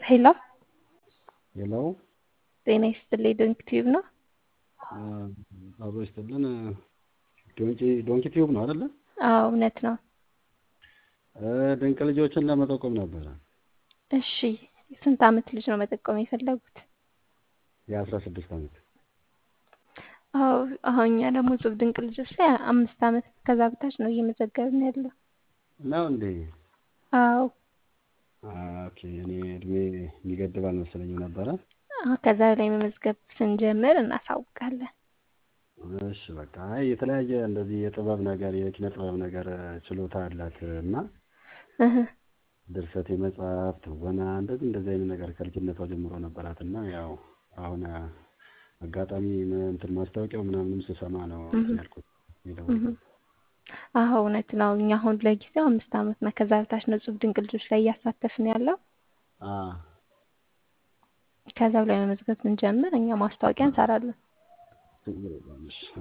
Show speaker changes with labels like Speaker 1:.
Speaker 1: ሄሎ
Speaker 2: ሄሎ
Speaker 1: ጤና ይስጥልኝ። ዶንኪ ቲዩብ ነው?
Speaker 2: አብሮ ይስጥልን። ዶንኪ ዶንኪ ቲዩብ ነው አይደለ?
Speaker 1: አዎ እውነት ነው።
Speaker 2: ድንቅ ልጆችን ለመጠቆም ነበረ።
Speaker 1: እሺ ስንት አመት ልጅ ነው መጠቆም የፈለጉት?
Speaker 2: የአስራ ስድስት አመት
Speaker 1: አዎ አሁን እኛ ደግሞ እጹብ ድንቅ ልጆች ላይ አምስት አመት ከዛ በታች ነው እየመዘገብን ያለው።
Speaker 2: ነው እንዴ?
Speaker 1: አዎ
Speaker 2: ኦኬ። እኔ እድሜ የሚገድብ አልመሰለኝም ነበረ።
Speaker 1: አዎ፣ ከዛ ላይ መመዝገብ ስንጀምር እናሳውቃለን።
Speaker 2: እሺ በቃ አይ የተለያየ እንደዚህ የጥበብ ነገር የኪነ ጥበብ ነገር ችሎታ አላት እና
Speaker 1: እህ
Speaker 2: ድርሰት የመጽሐፍ ትወና እንደዚህ እንደዚህ አይነት ነገር ከልጅነቷ ጀምሮ ነበራት እና ያው አሁን አጋጣሚ እንትን ማስታወቂያው ምናምንም ስሰማ ነው እንትን ያልኩት የደወልኩት።
Speaker 1: አዎ እውነት ነው። እኛ አሁን ለጊዜው አምስት አመት እና ከዛ በታች ነው እጹብ ድንቅ ልጆች ላይ እያሳተፍን ያለው።
Speaker 2: አ
Speaker 1: ከዛው ላይ መመዝገብ ስንጀምር እኛ ማስታወቂያ እንሰራለን።
Speaker 2: ችግር የለውም። እሺ